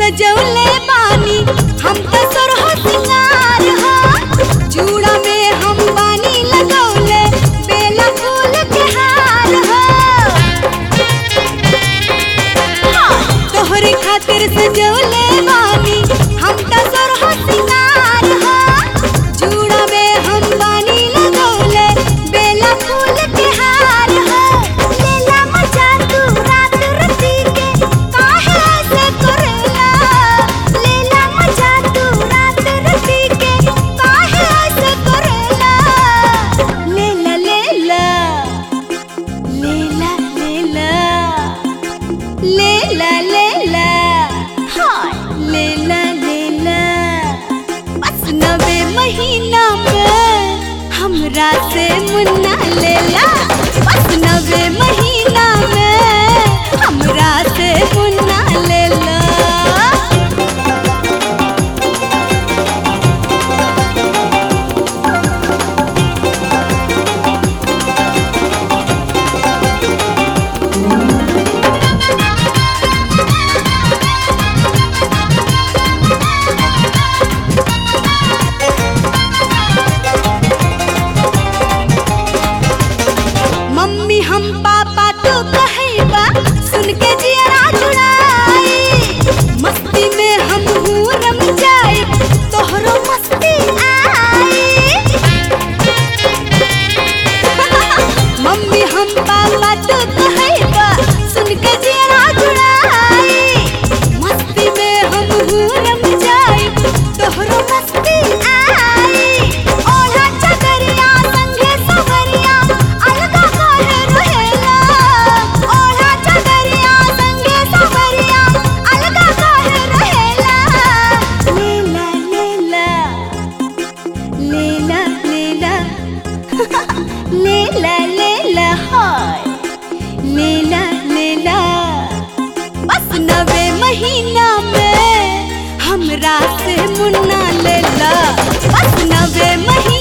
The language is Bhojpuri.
सजौले बानी हम तो सरहो सिंगार हो चूड़ा में हम बानी लगौले बेला फूल के हार हो तोहरे खातिर सजौले बानी हम तो सरहो सिंगार हो चूड़ा में हम बानी लगौले बेला फूल के हार हो लेला मजा तू रात रती के काहे ऐसे करेला लेला मजा तू रात रती के काहे ऐसे करेला लेला लेला लेला लेला लेला लेला हाय लेला लेला बस नवे महीना में हमरा से मुन्ना लेला बस नवे महीना में हमरा से मुन्ना लेला मम्मी हम पापा तो कहैबा सुन के जियरा जुड़ाई मस्ती में हम हूँ रम जाए तोहरो मस्ती आई मम्मी हम पापा तो कहैबा सुन के जियरा जुड़ाई मस्ती में हम हूँ रम जाए तोहरो मस्ती आई ओढ़ा चदरिया संगे सवरिया अलगा काहे रहेला ओढ़ा चदरिया संगे सवरिया अलगा काहे रहेला लेला लेला लेला लेला लेला लेला हाय लेला लेला बस नवे महीना में हमरा से मुन्ना लेला बस नवे महीना